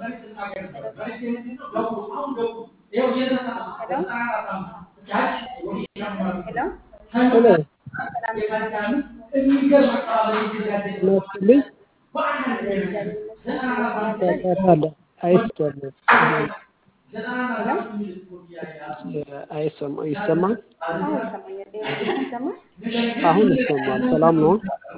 ሄሎ ናስትልኝ ጫጫታለ አይሰማም አይሰማ ይሰማል አሁን ይሰማል ሰላም ነው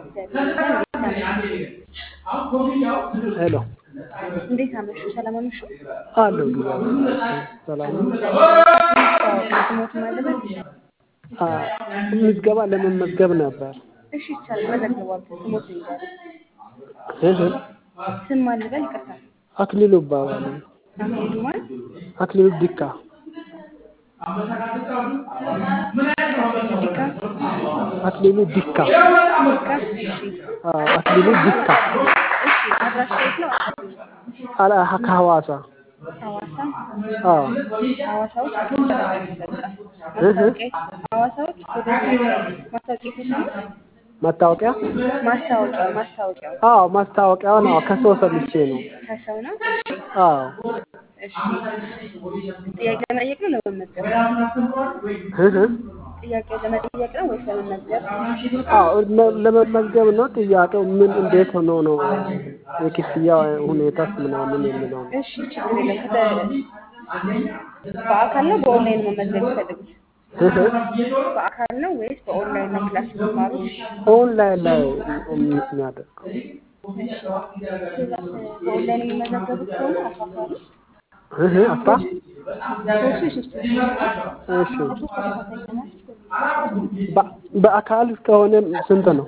ሄሎ እንዴት አመሹ? ሰላም አመሹ? አለሁ እግዚአብሔር ይመስገን ሰላም ነው ስሞት ማለበት አ ምዝገባ ለመመዝገብ ነበር እሺ ይቻላል። መዘግቧል። ስሞት ይባላል። እህ ስም ማልበል ይቅርታ። አክሊሉ እባላለሁ አክሊሉ ማን? አክሊሉ ዲካ ዲካ አክሊሉ ዲካ ዲካ። እሺ አ አክሊሉ ዲካ እሺ። አድራሻ የት ነው? አላ ከሐዋሳ ሐዋሳ አ ሐዋሳ ውስጥ ማስታወቂያ ሐዋሳ ውስጥ ወደ ማስታወቂያ የተሰሙት መታወቂያ ማስታወቂያ ማስታወቂያው አዎ ማስታወቂያው ነው ከሰው ሰምቼ ነው ከሰው ነው። አዎ እሺ ጥያቄ ለመጠየቅ ነው ለመመዝገብ? እህ ጥያቄ ለመጠየቅ ነው ወይስ ለመመዝገብ? አዎ ለ- ለመመዝገብ ነው ጥያቄው ምን እንዴት ሆኖ ነው የክፍያ ሁኔታስ ምናምን የሚለው ነው እሺ ችግር የለም። ከተ- በአካል ነው በኦንላይን መመዝገብ የሚፈልጉት? እህ በአካል ነው ወይስ በኦንላይን ነው ክላስ የሚማሩት? ኦንላይን ላይ የሚያደርገው እሺ ከዛ በኦንላይን የሚመዘገቡት ከሆነ አስራ አምስት እህ አስራ ኮርሱ የሶስት ወር ኮርስ ነው። እሺ ለሶስት ተከታታይ ቀናት በ- በአካል ከሆነ ስንት ነው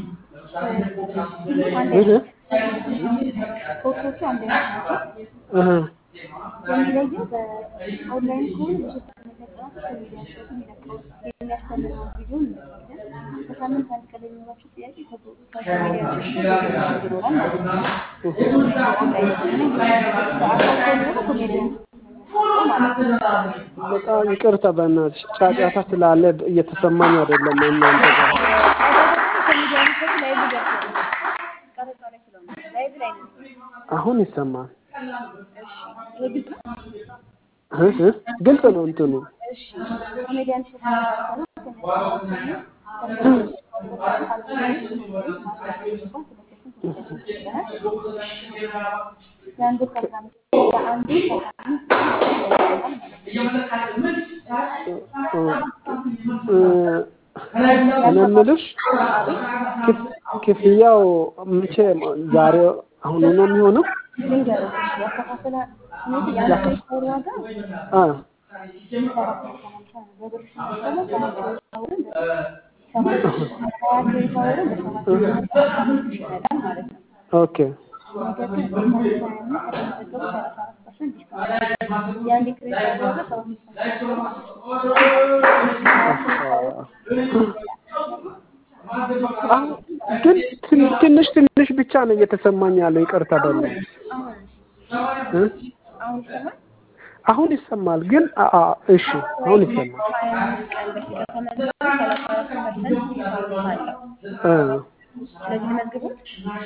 አንድ እህ ኮርሶቹ አንድ አይነት ናቸው። እህ የሚለየው በኦንላይን ከሆነ በሶስት ተከታታይ ቀናት ውስጥ የሚደርሰው የሚለቀው የሚያስተምረው ቪዲዮ እንለቃለን። በሳምንት አንድ ቀን የሚኖራቸው ጥያቄ ከኮሜዲያኖች ጋር ይኖራል ማለት ነው። በኦንላይን ከሆነ በአካል ከሆነ ደግሞ ኮሜዲያኖች ማለት ነው። በጣም ይቅርታ በእናትሽ ጫጫታ ስላለ እየተሰማኝ አይደለም እናንተ ጋር ኮሜዲያኖች ደግሞ ላይቭ ገብተው ቀረጻ ላይ ስለሆነ ላይቭ ላይ ነው። አሁን ይሰማል እሺ ይሄ ግልጽ ነው? እህ እህ ግልጽ ነው እንትኑ እሺ ኮሜዲያን የአንዱ ፕሮግራም የአንዱ እኔ የምልሽ ክፍ- ክፍያው መቼ ዛሬ አሁኑ ነው የሚሆነው? ልንገርሽ ያከፋፈለ ሁኔታ የአንዱ ፕሮግራም ዋጋ አ በብር ሲመሰለው ሰባት ወርን በሰባት ሰባት ወርን በሰባት ሺህ ይመጣል ማለት ነው። ኦኬ ነገር ግን የካቲት ሀያ አምስት ከተመዘገቡ ሰላሳ አራት ፐርሰንት ዲስካውንት የአንድ ክሬዲት ዋጋ ሰባት መቶ አሁን ግን ትን- ትንሽ ትንሽ ብቻ ነው እየተሰማኝ ያለው ይቅርታ በእናትሽ እ? አሁን ይሰማል። አሁን ይሰማል ግን አ- አ- እሺ አሁን ይሰማል ሀያ አምስት ቀን በፊት ከተመዘገቡ ሰላሳ አራት ፐርሰንት ዲስካውንት አለው። እ ስለዚህ ልመዝግቦት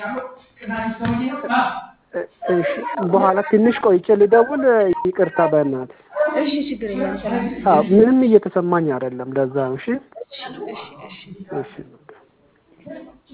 እ- እሺ በኋላ ትንሽ ቆይቼ ልደውል ይቅርታ በእናትሽ እሺ፣ ችግር የለም ይሰራል። አዎ ምንም እየተሰማኝ አይደለም ለዛ ነው እሺ እሺ፣ እሺ፣ እሺ። እሺ